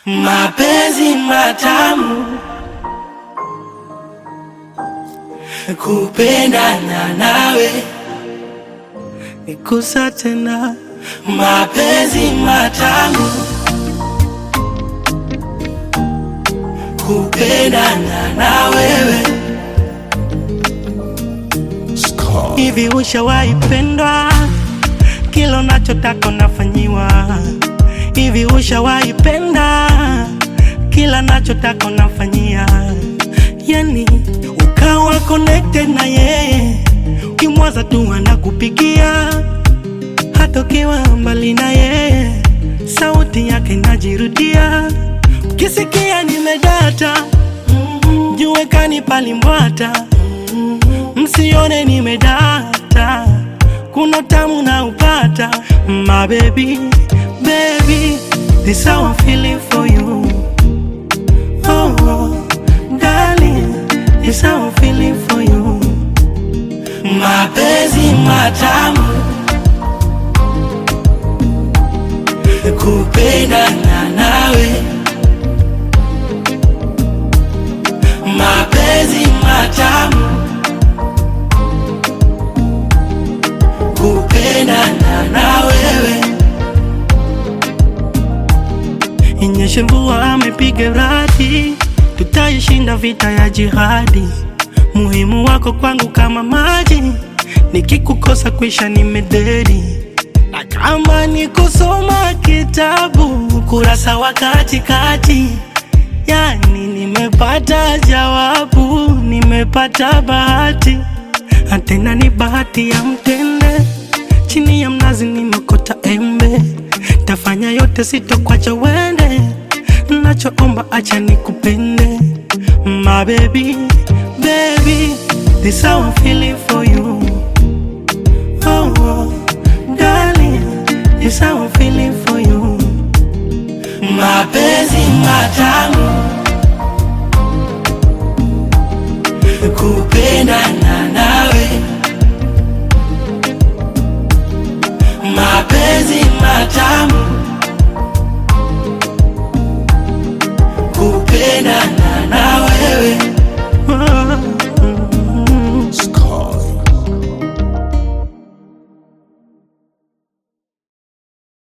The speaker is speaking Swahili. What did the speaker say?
mapenzi matamu, kupendana nawe, nikusa tena, mapenzi matamu, kupendana na wewe. Hivi ushawahi pendwa? Kila unachotaka unafanyiwa. Hivi ushawahi penda? Kila nachotaka unafanyia, yani ukawa connected na yeye, ukimwaza tu anakupigia, hata ukiwa mbali na yeye, sauti yake inajirudia. Ukisikia nimedata, mjue kanipalimbwata, msione nimedata, kuna tamu na upata, my baby baby, this how I'm feeling for you. Oh, oh, darling, this how I'm feeling for you. Mapenzi matamu, kupendana nawe. Mapenzi matamu, kupendana na wewe. Inyeshe mvua amepiga radi, tutaishinda vita ya jihadi. Muhimu wako kwangu kama maji, nikikukosa kwisha nimededi. Na kama ni kusoma kitabu kurasa wa katikati, yani nimepata jawabu, nimepata bahati, na tena ni bahati ya mtende. Chini ya mnazi nimekota embe tafanya yote sitokwacha wende, nachoomba acha nikupende, my baby, baby, this how I'm feeling for you. Oh, oh, darling, this how I'm feeling for you. Mapenzi matamu,